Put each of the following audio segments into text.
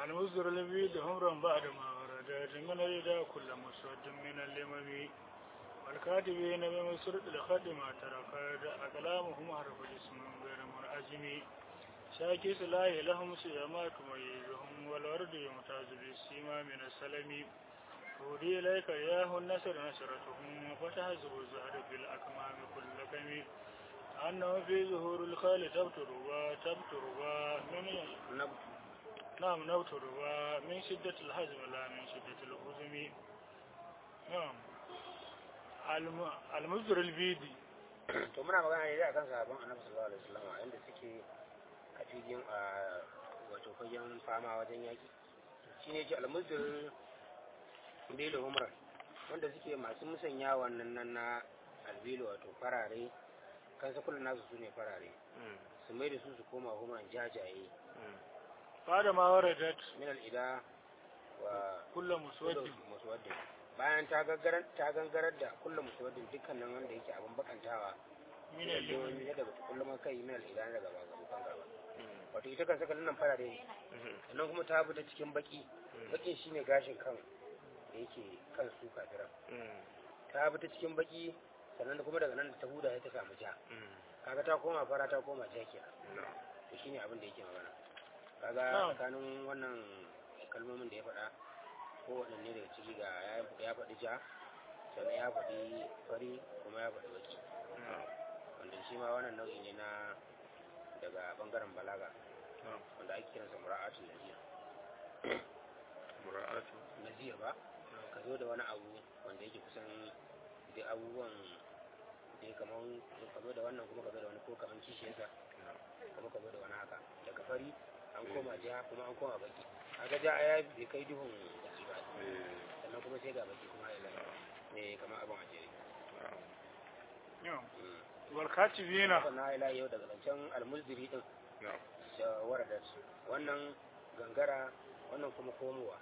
المصدر الذي دهمرا بعد ما وردت من الإداء كل مسود من اللمم والكاتبين بمصر الخد ما ترك أقلامهم حرف الاسم غير منعزم شاكي سلاح لهم سيما تميزهم والورد يمتاز بالسيما من السلم هودي إليك إياه النسر نسرتهم فتحزب الزهر في الأكمام كل كم أنه في ظهور الخال تبتر وتبتر ومن نعم نبتر ومن شدة الحزم لا من شدة الحزم نعم الم- المصدر البيدي to muna magana ne da akan sahabban annabi sallallahu alaihi wasallam inda suke a filin a wato fagen fama wajen yaki shine ce almuzdir bilu humra wanda suke masu musanya wannan nan na albilu wato farare kan kullun nasu su ne farare su mai da su su koma humran jajaye بعد ما وردت min al'ida wa كل مسود muswaddin bayan ta gaggarar ta gangarar da kullum muswaddin dukkanin wanda yake abin bakantawa من اللمم ne daga kullum kai min al'ida daga abokan gaba wato ita kan saka nan farare ne sannan kuma ta bi ta cikin baki bakin shine gashin kan da yake kan su kafiran ta bi ta cikin baki sannan kuma daga nan da ta huda sai ta samu ja kaga ta koma fara ta koma ja kenan to shine abin da yake magana kaga Na'am. tsakanin wannan kalmomin da ya faɗa ko waɗanne daga ciki ga ya ya faɗi ja sannan ya faɗi fari kuma ya faɗi baki wanda shi ma wannan nau'i ne na daga bangaren balaga wanda ake kiransa mura'atul nazir mura'atu nazir ba ka zo da wani abu wanda yake kusan da abubuwan da ya kaman ka zo da wannan kuma ka zo da wani ko kaman kishiyarsa kuma ka zo da wani haka daga fari an koma jiha kuma an koma baki kaga ja ya bai kai duhun baki ba sannan kuma sai ga baki kuma ya zama ne kamar abin a jere نعم Mm. والكاتبين haka na ila yau daga zancen almuzdiri din da waradat wannan gangara wannan kuma komowa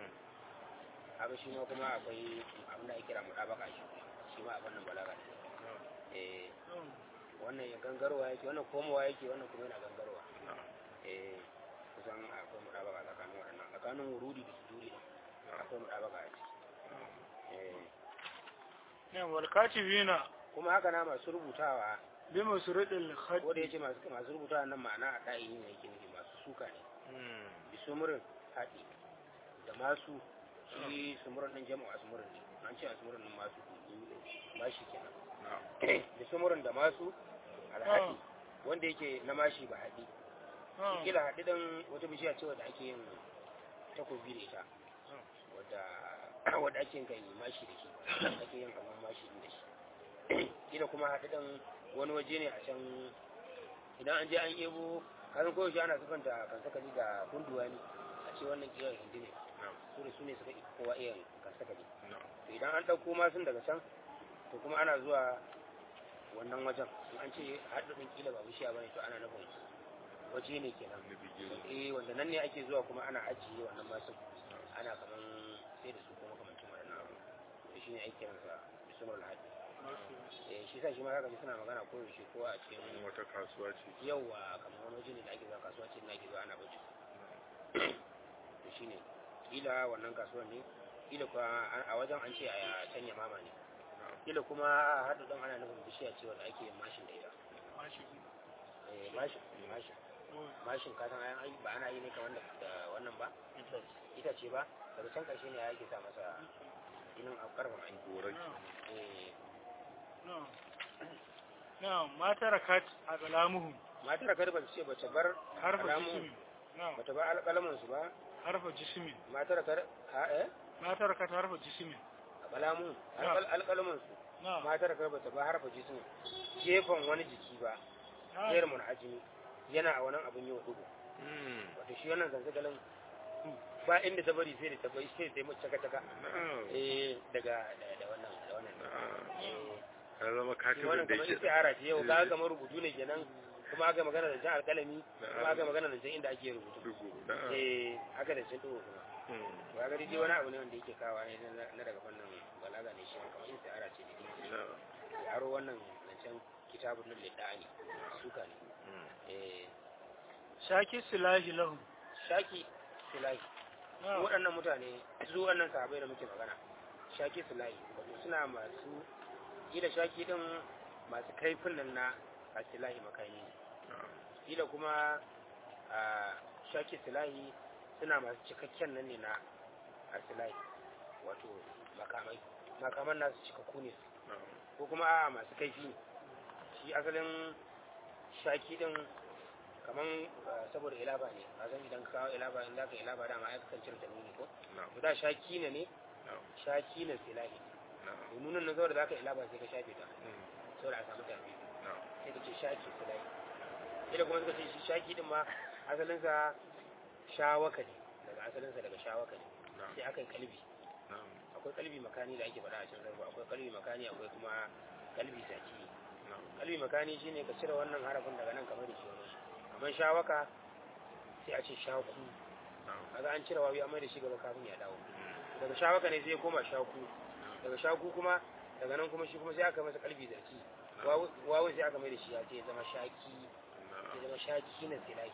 haka shi ma kuma akwai abin da ake kira mutabaka shi shi ma abin nan balaga ne eh نعم. wannan ya gangarwa yake wannan komowa yake wannan kuma yana gangarwa eh kusan akwai mutabaka tsakanin waɗannan tsakanin wurudi da suduri din akwai mutabaka a ciki eh نعم والكاتبين kuma haka na masu rubutawa بمسرد ko الخد da yace masu masu rubutawa nan ma'ana a ɗayi ne yake nufi masu suka ne bisumurin haɗi da masu shi sumurin ɗin jama'a sumurin ne an ce a sumurin ɗin masu mashi kenan bisumurin da masu alhaɗi wanda yake na mashi ba haɗi نعم. kila haɗi ɗin wata bishiya ce wadda ake yin takobi da ita wadda wadda ake yin kai mashi da shi ake yin kamar mashi ɗin da shi kila kuma haɗi ɗin wani waje ne a can idan an je an yebo kasan koyaushe ana sufanta kansakali da kunduwa ne a ce wannan kiyar hindi ne su da su ne suka ika kowa iya kansakali to idan an ɗauko masun daga can to kuma ana zuwa wannan wajen in an ce haɗin kila ba bishiya ba ne to ana nufin waje ne kenan eh wanda nan ne ake zuwa kuma ana ajiye wannan masun ana kaman sai da su kuma kamancin waɗannan abu to shine ake kiransa bismul hadi eh shi sa shi ma zaka ji suna magana ko yaushe ko a cikin wata kasuwa ce yawa kamar wani waje ne da ake zuwa kasuwa ce da ake zuwa ana bacci to shine kila wannan kasuwar ne kila kuma a wajen an ce a canya mama ne kila kuma a haɗu ɗan ana nufin bishiya ce wanda ake yin mashin da ita ماشي eh mashin mashin mashin ka san ayan ba ana yi ne kamar da da wannan ba ita ce ba daga can ƙarshe ne ake sa masa inin a ƙarfin ainihi goraki eh نعم نعم ما تركت أقلامهم matar kar ba ce bace bar حرف alamu جسم نعم bata bar alƙalamin su ba حرف جسم matar kar ha eh ما تركت حرف جسم alƙalamu Na'am. alƙalamin su نعم matar kar bata bar harfa jismin gefen wani jiki ba نعم mun ajimi yana a wannan abin yau dubu wato shi wannan zanzagalin ba inda ta bari sai da ta bari sai da ta yi mace caka caka eh daga da da wannan da wannan eh ya zama shi katibin wannan da kamar yake istiara ce yau ga kamar rubutu ne kenan kuma aka magana da jan alƙalami kuma aka magana da jan inda ake rubutu dugu eh aka da jan dubu kuma to ga dai wani abu ne wanda yake kawa ne na- na daga fannin balaga ne shi kamar istiara ce da ya aro wannan zancen kitabun nan lidda'ani suka ne eh شاكي السلاح لهم shaki silahi na'am waɗannan mutane su waɗannan sahabai da muke magana shaki silahi wato suna masu kila shaki din masu kaifin nan na a silahi makami kila kuma a shaki silahi suna masu cikakken nan ne na a silahi wato makamai makaman nasu cikakku ne ko kuma a masu kaifi ne shi asalin shaki din kaman ah, saboda ilaba ne a san idan ka kawo ilaba in zaka ilaba dama ai kakan cire tanuni ko to da shaki ne ne shaki ne silahi to nunan na saboda zaka ilaba sai ka shafe ta saboda a samu tafi sai ka ce shaki silahi ila kuma suka ce shi shaki din ma asalin sa shawaka ne daga asalin sa daga shawaka ne sai aka yi kalbi akwai kalbi makani da ake faɗa a cikin sarfa akwai kalbi makani akwai kuma kalbi saki kalbi makani shine ka cire wannan harafin daga nan kamar da shi wani kamar shawaka sai a ce shaku kaga an cire wawi amma da shi gaba kafin ya dawo daga shawaka ne sai ya koma shaku daga shaku kuma daga nan kuma shi kuma sai aka masa kalbi zaki wawu sai aka mai da shi ya ce ya zama shaki ya zama shaki na silai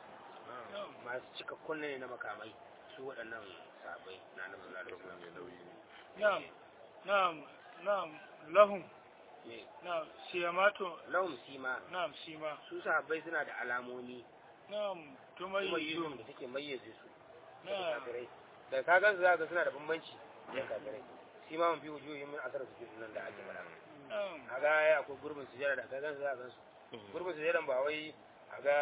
masu cikakkun ne na makamai su waɗannan sabai na annabi sallallahu alaihi wasallam na'am na'am na'am lahum Me? na'am siyamato lahum sima na'am sima su sahabbai suna da alamomi na'am kuma tumayyizu yizum da take mayyaze su daga na'am kafirai da ka gansu za ka suna da bambanci da kafirai shi ma mun fi wujuhin min asar su nan da ake faɗa na'am a ga ya akwai gurbin sujada da ka gansu za ka gansu gurbin sujadan ba wai a ga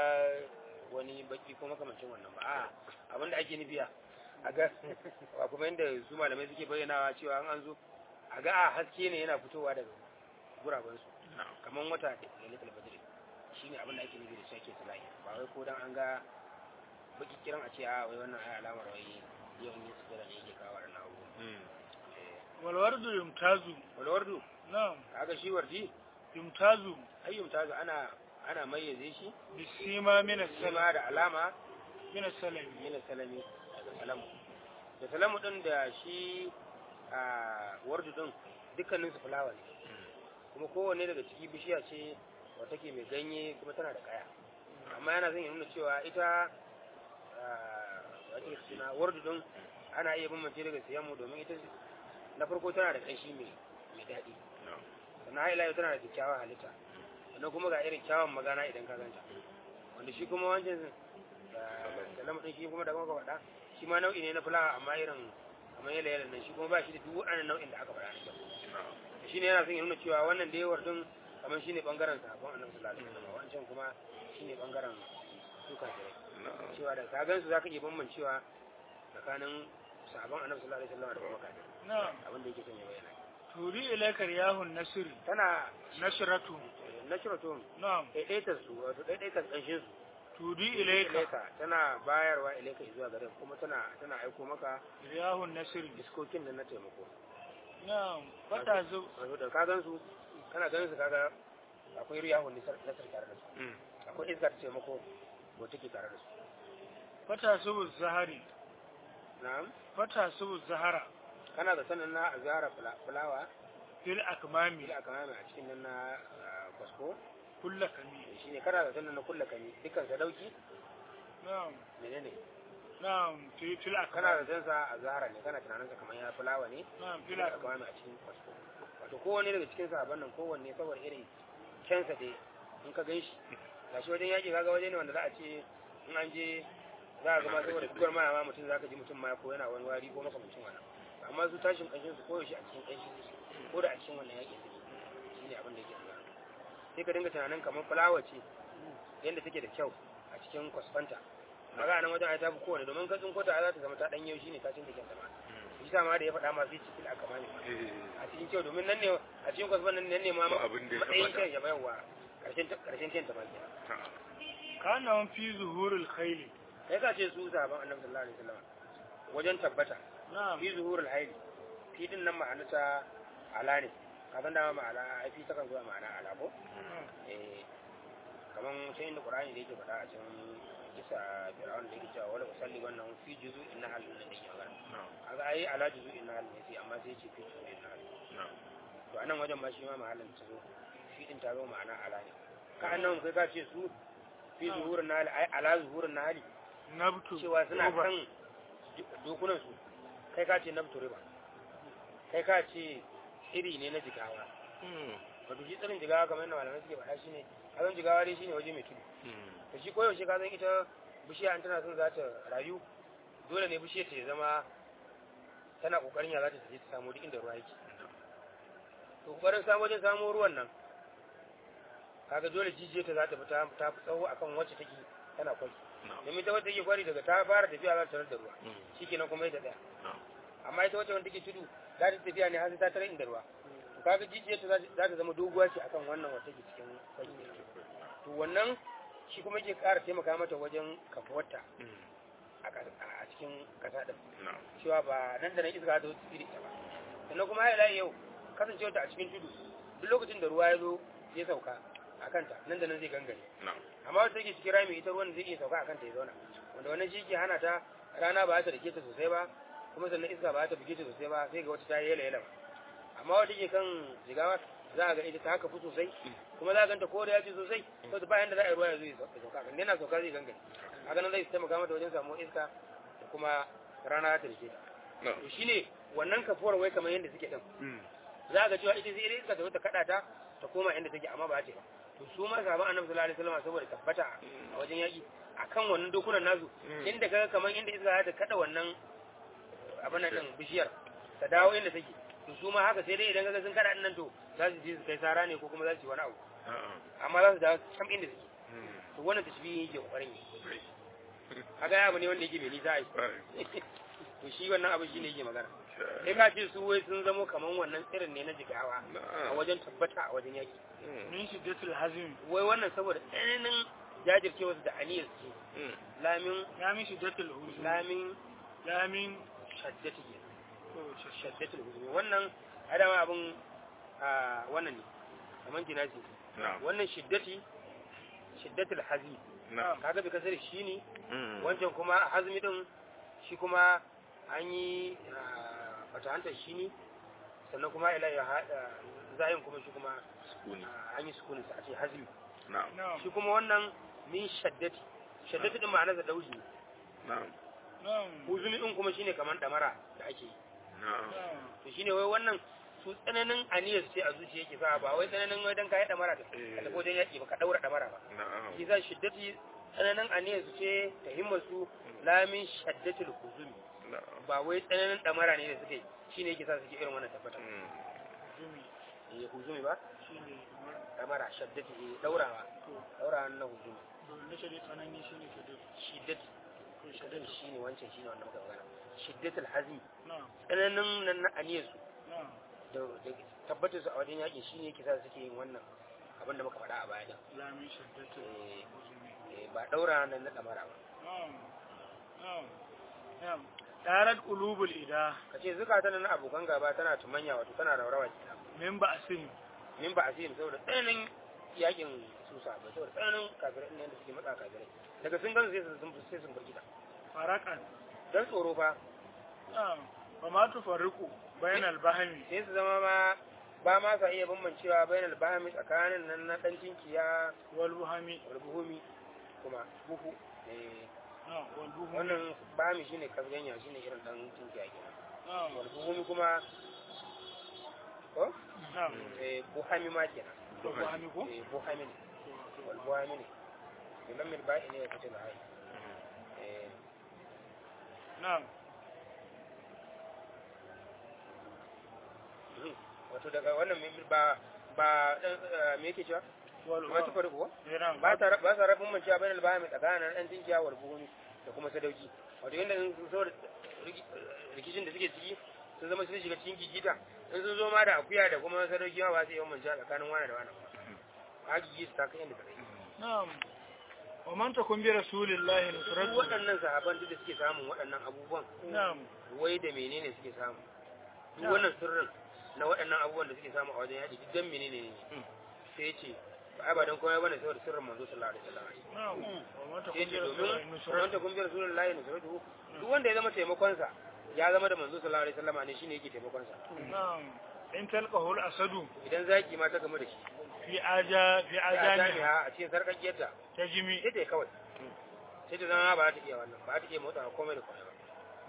wani baki ko makamancin wannan ba a abin da ake nufiya a ga ba kuma yadda su malamai suke bayyanawa cewa an an zo a ga a haske ne yana fitowa daga gurabansu kamar wata da lailatul badr shine abin da ake nufi da shake sulahi ba wai ko dan an ga baki kiran a ce a wai wannan ai alamar wai yau ne su ne yake kawo wannan abu wal wardu yumtazu wal wardu na'am kaga shi wardi yumtazu ayyum tazu ana ana mayyaze shi bisima min as-salam sama da alama min as-salam min salami daga salamu da salamu din da shi a wardu din dukkanin su fulawa ne kuma kowanne daga ciki bishiya ce wata ke mai ganye kuma tana da kaya amma yana zan nuna cewa ita wace suna wardu din ana iya bambance daga siyanmu domin ita na farko tana da ƙanshi mai mai daɗi sannan haila yau tana da kyakkyawar halitta sannan kuma ga irin kyawun magana idan ka ganta wanda shi kuma wancan salamu din shi kuma da kuma faɗa shi ma nau'i ne na fulawa amma irin kamar yala yala nan shi kuma ba shi da duk waɗannan nau'in da aka faɗa na kyau shi ne yana son ya nuna cewa wannan da yawar din kamar shi ne ɓangaren sabon annabi sallallahu alaihi wasallam wancan kuma shi ne ɓangaren su kafirai cewa da ka gansu za ka iya bambancewa tsakanin sabon annabi sallallahu alaihi wasallam da kuma kafirai na'am abin da yake son ya bayyana turi ilaika riyahun nasri tana nasratu nashiratun na'am ɗaiɗaitar su wato ɗaiɗaitar ƙanshin su turi ilaika ilaika tana bayarwa ilaika zuwa gare ka, kuma tana tana aiko maka riyahun nasri diskokin da na taimako na'am fata zu wato da ka gansu kana ganin su kaga akwai riyahun nasar nasar tare da su akwai iska ta taimako ko take tare da su fata subu zahari na'am fata subu zahara kana da sanin na azara fulawa fil akmami ila aka mame a cikin nan na ah, kwasko kulla kami shine kana da sanin na kulla kami dukkan sa dauki na'am menene na'am fi fil kana akmami da sanin sa azara ne kana tunanin sa kamar ya fulawa ne na'am fil ila aka akmami mame a cikin kwasko wato kowanne daga cikin sahabban nan kowanne saboda irin kyansa dai in ka ganshi gashi wajen yaƙi kaga waje ne wanda za a ce in an je za a zama saboda fitowar maya ma mutum za ka ji mutum ma ko yana wani wari ko makamancin wannan amma su tashin ƙanshin su koyaushe a cikin ƙanshi suke ko da a cikin wannan yaƙin suke shi ne abin da yake tsara sai ka dinga tunanin kamar fulawa ce yadda take da kyau a cikin kwasfanta kaga nan wajen ai ta fi kowane domin ka tsinko ta za ta zama ta ɗan yau shine ta cin da kyanta ma shi sa ma da ya faɗa ma sai cikin aka mani a cikin kyau domin nan ne a cikin kwasfan nan ne ma Ba abin da ya matsayin tabbata. kyan ya bayarwa ƙarshen ƙarshen kyan ta ma kenan kana fi zuhurul khayli sai ka ce su zaben annabi sallallahu alaihi wasallam wajen tabbata na'am fi zuhurul haili fi din nan ma'ana ta ala ne kafin dama ma'ana ai fi takan zuwa ma'ana ala ko eh kaman sai inda qur'ani da yake faɗa a cikin kisa fir'aun da yake cewa wala usalli wannan fi juzu'in nahl din da yake magana kaga ai ala juzu'in nahl ne sai amma sai ce fi juzu'in nahl to anan wajen ma shi ma mahallin ta zo fi din ta zo ma'ana ala ne ka annan kai ka ce su fi zuhurin nahl ai ala zuhurin nahl nabtu cewa suna uba. kan dokunan su kai ka ce naftu riba kai ka ce iri ne na jigawa wato shi tsirin jigawa kamar yadda malamai suke faɗa shine kazan jigawa dai shine waje mai tudu da shi koyaushe ka san ita bishiya an tana son za ta rayu dole ne bishiyar ta ya zama tana kokarin ya za ta je ta samu duk inda ruwa yake to kokarin samu wajen samu ruwan nan kaga dole jijiyar ta za ta fita ta fi tsawo akan wacce take tana kwari domin ta wacce take kwari daga ta fara tafiya za ta tarar da ruwa shikenan kuma ita tsaya amma ita wacce wanda take tudu za ta tafiya ne har sai ta tarar inda ruwa to kaga jijiyar ta za ta zama doguwa ce akan wannan wacce take cikin kwari to wannan shi kuma yake ƙara taimaka mata wajen kafuwarta a cikin ƙasa ɗin cewa ba nan da nan iska ta wuce iri ba sannan kuma ya yau kasancewa ta a cikin tudu duk lokacin da ruwa ya zo ya sauka a kanta nan da nan zai gangare amma wata take cikin rami ita ruwan zai iya sauka a kanta ya zauna wanda wannan shi ke hana ta rana ba ta dake ta sosai ba kuma sannan iska ba ta buge ta sosai ba sai ga wata ta yi yala yala ba amma wata ke kan jigawa za a ga ita ta haka fi sosai kuma za a ganta ko da ya ce sosai saboda bayan da za a yi ruwa ya zo ya sauka kan yana sauka zai gangare a ganin zai taimaka mata wajen samu iska da kuma rana ta rike ta to shine wannan kafuwar wai kamar yadda suke din za a ga cewa ita sai iska ta zo ta kada ta ta koma inda take amma ba ta ba to su ma sahaban annabi sallallahu alaihi wasallam saboda tabbata a wajen yaki akan wannan dokunan nasu inda kaga kamar inda iska ta kada wannan abin nan bishiyar ta dawo inda take to su ma haka sai dai idan kaga sun kada nan to za su je su kai sara ne ko kuma za su yi wani abu amma za su dawo can inda suke to wannan tashbihi yake kokarin yi kaga ya abu ne wanda yake mai nisa ai to shi wannan abu shine yake magana sai ka ce su wai sun zamo kaman wannan irin ne na jigawa a wajen tabbata a wajen yaki min shiddatul hazim wai wannan saboda tsananin jajircewa da aniyar su lamin ya min shiddatul huzum lamin lamin shaddati ke shaddatul huzum wannan adama abun a wannan ne kaman jinasi wannan shiddati shiddatul hazim kaga bi kasar shi ne wancan kuma hazmi din shi kuma an yi fatahantar shi ne sannan kuma ila ya haɗa zayin kuma shi kuma an yi sukunin sa a ce hazmi shi kuma wannan min shaddati shaddati din ma'anar da dauji ne huzumi din kuma shine kamar damara da ake yi to shine wai wannan su tsananin aniyar ce a zuciya yake sa ba wai tsananin wai dan kai damara da ka tafi wajen yaki ba ka daura damara ba shi za shiddati tsananin aniyar su ce ta himmar su lamin shaddatul huzumi ba wai tsananin damara ne da suke yi shine yake sa suke irin wannan tabbata eh huzumi ba shine damara shaddati eh daurawa daurawa na huzumi to na shari tsanani shine shiddat shiddati ko shiddatin shiddat shine wancan shine wannan muka magana shiddatul hazmi na tsananin nan na aniyar su na da da tabbatar su a wajen yakin shine yake sa suke yin wannan abin da muka faɗa a baya din lamin shiddatul eh huzumi eh, ba daura nan na damara ba na'am na'am na'am darat qulubul ida kace zukata na abokan gaba tana tumanya wato tana raurawa kenan min ba'sin min ba asirin saboda tsananin yakin susa ba saboda tsananin kafirai ne da suke matsa kafirai daga sun gan sai sun sai sun burgita farakan dan tsoro fa na'am wa ma tufarriqu bainal bahmi sai su zama ma ba ma sa iya bambancewa bainal bahmi tsakanin nan na dan tinkiya wal buhami wal buhumi kuma buhu eh na'am wal buhumi wannan bahmi shine kasganya shine irin dan tinkiya kenan na'am wal buhumi kuma ko na'am eh buhami ma kenan to buhami ko eh buhami ne To- wal buhami ne bilan mil ba'i ne ya kace da hai eh na'am wato daga wannan mai- ba ba dan eh, me yake cewa wal ma ta farko eh, na'am ba ta ba sa rabin mun cewa bainal bahami tsakanin dan tinkiya wal buhumi da kuma sadauki wato yanda in sun so rikicin da suke ciki sun zama sun shiga cikin gigita in sun zo ma da akuya da kuma sadauki ma ba su yi mun cewa tsakanin wani da wani ba gigi su ta kai inda ta kai na'am wa man takun bi rasulillahi su nusratu waɗannan sahaban duk da suke samun waɗannan abubuwan na'am wai da menene suke samu duk Na'am. wannan sirrin na waɗannan abubuwan da suke samu a wajen yaƙi duk dan menene ne sai ya ce ba ai ba dan komai bane saboda sirrin manzo sallallahu alaihi wasallam na'am wa man sai takun ya bi ce rasulillahi domin nusratu wanda kun bi rasulullahi nusratu duk wanda ya zama taimakon sa ya zama da manzo sallallahu alaihi wasallam ne shine yake taimakon sa na'am in talqahu al-asadu idan zaki ma ta gamu da shi fi aja fi ya ajani jami'a a cikin sarkakiyarta tajmi sai ta yi kawai sai ta zama ba za ta iya wannan ba za ta iya motsa komai da komai ba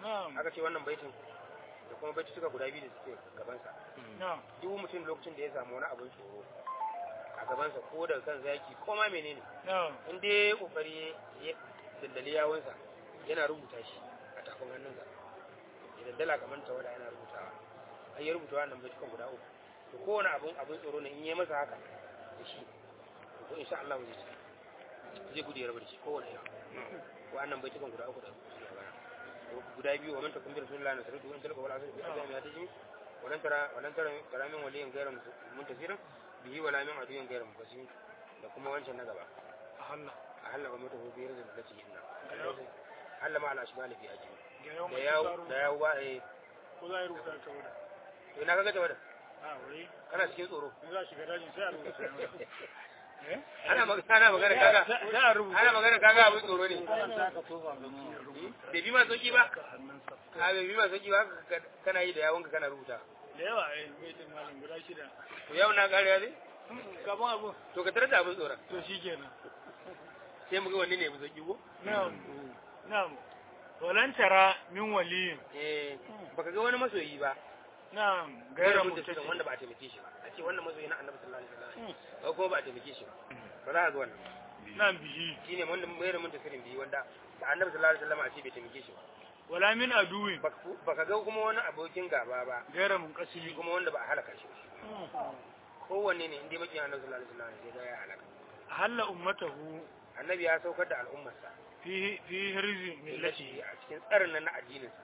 na'am aka ce wannan baitin da kuma baiti suka guda biyu da suke gabansa na'am duk mutum lokacin da ya samu wani abin tsoro a gabansa ko daga kan zaki ko ma menene na'am in dai ya kokari ya daddali yawunsa yana rubuta shi a tafin hannunsa ya daddala kamar tawada yana rubutawa ai ya rubuta wannan baitukan guda uku to kowane abin abin tsoro ne in yi masa haka da shi to insha Allah zai ci zai gudu ya rabu da shi kowane yana wannan baitukan guda uku da suke gabana guda biyu wa man takun bi rasulillahi na sarrafa wani talaka wala asali bi azami ya taji walan tara walan tara tara min waliyin gairan muntasirin bihi wala min aduyin gairan mufasirin da kuma wancan na gaba a halla a hallaba mata ko biyar da lati inna hallama ala shimali fi aji ga yau da yawo da yawo ba eh ko za a yi rubuta ta wuda to ina kaga tawada a wai kana cikin tsoro in za a shiga dajin sai a rubuta eh ana magana ana magana kaga sai a rubuta ana magana kaga abin tsoro ne za ka tofa ga mu bai bi ma sauki ba ka hannunsa a bai bi ma sauki ba ka- kana yi da yawonka kana rubuta da yawa eh baitin malam guda shida to yau na kariya ne gaban abu to ka tarar da abin tsoron to shi kenan sai mu ga wanne ne mu sauki ko na'am na'am walan tara min waliyin eh baka ga wani masoyi ba na'am gaira gaira mutum mutaci wanda ba a taimake shi ba a ce wannan masoyi na annabi sallallahu alaihi wasallam ko kuma ba a taimake shi ba ba za a ga wannan na'am bihi shine wanda gaira mutum sirin biyu wanda ba annabi sallallahu alaihi wasallam a ce bai taimake shi ba wala min aduwin Baka- baka ga kuma wani abokin gaba ba gaira shi munqasimi kuma wanda ba a halaka shi ba kowanne ne inda bakin annabi sallallahu alaihi wasallam sai ga ya halaka halla ummatahu annabi ya saukar da al'ummarsa fi fi hirzi millati millati a cikin tsarin nan na addinin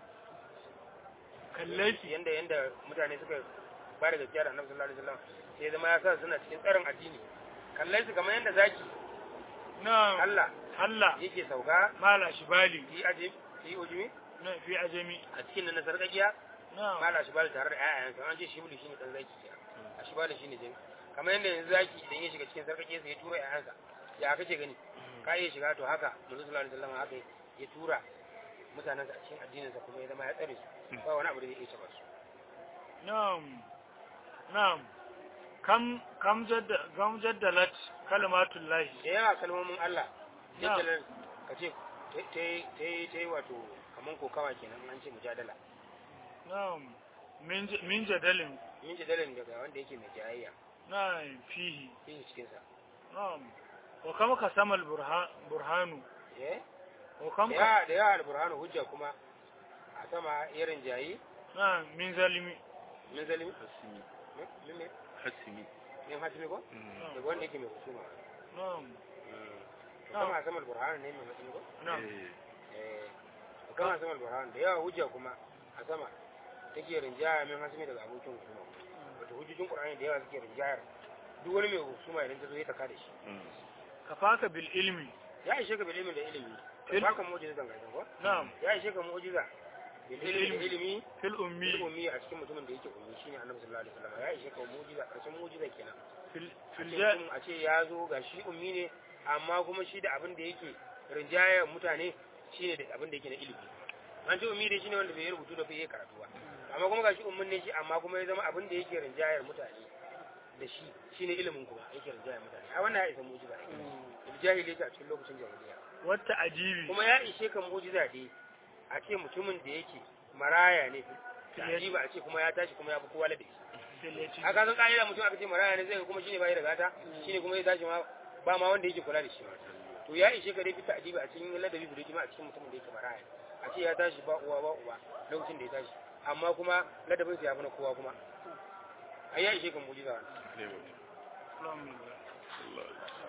kallati yanda yanda mutane suka ba da gaskiya da annabi sallallahu alaihi wasallam sai ya zama ya sa suna cikin tsarin addini kallai su kamar yanda zaki na'am Allah halla yake sauka mala shibali fi aje fi ujumi na fi ajami a cikin nan na sarkakiya na'am mala shi bala tare da ƴaƴansa an ce shi bulu shine dan zaki ya a shi bala shine jin kamar yanda yanzu zaki idan ya shiga cikin sarkakiya sai ya tura ƴaƴansa ya kace gani ka iya shiga to haka manzo sallallahu alaihi wasallam haka ya tura mutanensa a cikin addininsa kuma ya zama ya tsare su ba wani abu da zai iya taba su na'am na'am kam kam jadda kam jaddalat kalimatullahi da yawa kalmomin Allah Na. jaddalar ka ce ta yi ta yi wato kaman kokawa kenan an ce mujadala na'am min j- min jadalin yin jadalin daga wanda yake mai jayayya na'am fihi yin cikinsa na'am wa kama kasama al-burhan burhanu eh wa da kam ka yawa da yawa alburhanu hujja kuma a sama irin jayi na'am min zalimi min zalimi hasimi min me hasimi min hasimi ko daga wanda yake mai husuma na'am to kama a sama alburhanu ne mai hasimi ko na'am eh eh to kama a sama alburhanu da yawa hujja kuma a sama take rinjaya min hasimi daga abokin husuma wato hujjojin qur'ani da yawa suke rinjayar duk wani mai husuma idan ta zo ya taka da shi kafaka bil ilmi ya ishe ka bil ilmi da ilimi Il- ba ka mu'jiza zan gaisa ko na'am ya ishe ka mu'jiza bil ilmi da ilimi fil ummi bil ummi a cikin mutumin da yake ummi shine annabi sallallahu alaihi wasallam ya ishe ka mu'jiza karshen mu'jiza kenan fil a fil ce ja mutum a ce ya zo ga shi ummi ne amma kuma shi da abin da yake rinjaya mutane shine da abin da yake na ilimi an ce ummi dai shine wanda bai yi rubutu da bai yi karatu ba amma kuma ga shi ummin ne shi amma kuma ya zama abin da yake rinjayar mutane da shi shine ilimin kuma yake rinjayar mutane a wannan ya isa mu'jiza jahili a cikin lokacin jahiliya wata ajibi kuma ya ishe ka mu'jiza dai a ce mutumin da yake maraya ne ta ba a ce kuma ya tashi kuma ya fi kowa ladabi fil yati a kasan ƙa'ida mutum aka ce maraya ne zai ga kuma shine bai da gata shine kuma ya tashi ma ba ma wanda yake kula da shi to ya ishe ka dai fita adiba a cikin ladabi guda kima a cikin mutumin da yake maraya a ce ya tashi ba uwa ba uba lokacin da ya tashi amma kuma ladabin sa ya fi na kowa kuma ai ya ishe ka mu'jiza wannan ne alhamdulillah Allah